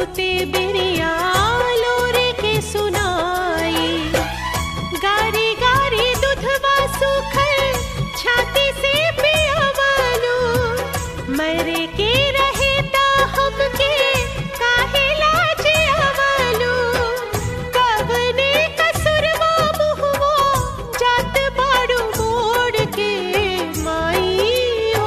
सूते बिरिया लोरे के सुनाई गारी गारी दुधवा सुखल छाती से पियावालो मरे के रहे ता हमके काहे लाज आवालो कवने कसुरवा मुहवा जात बाड़ू मोड़ के माई हो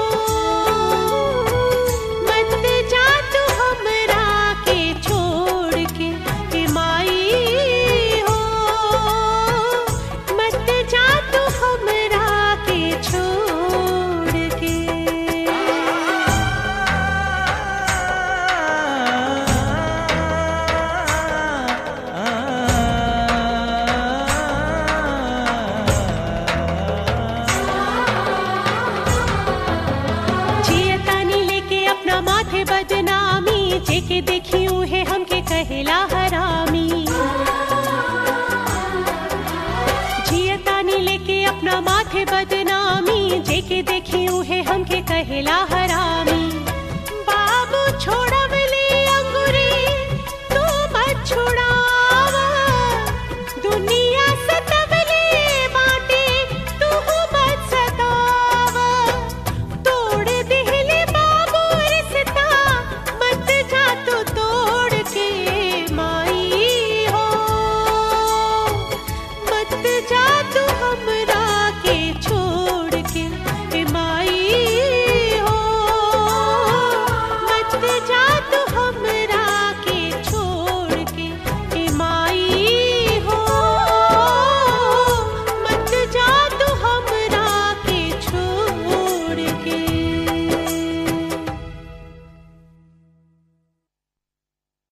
मत जा तू हमरा के छोड़ के ए माई हो मत जा तू हमरा के छोड़ के जियतानी लेके अपना माथे बदनामी जेके देखियो है हमके कहेला हरामी जियतानी लेके अपना माथे बदनामी जेके देखियो है हमके कहेला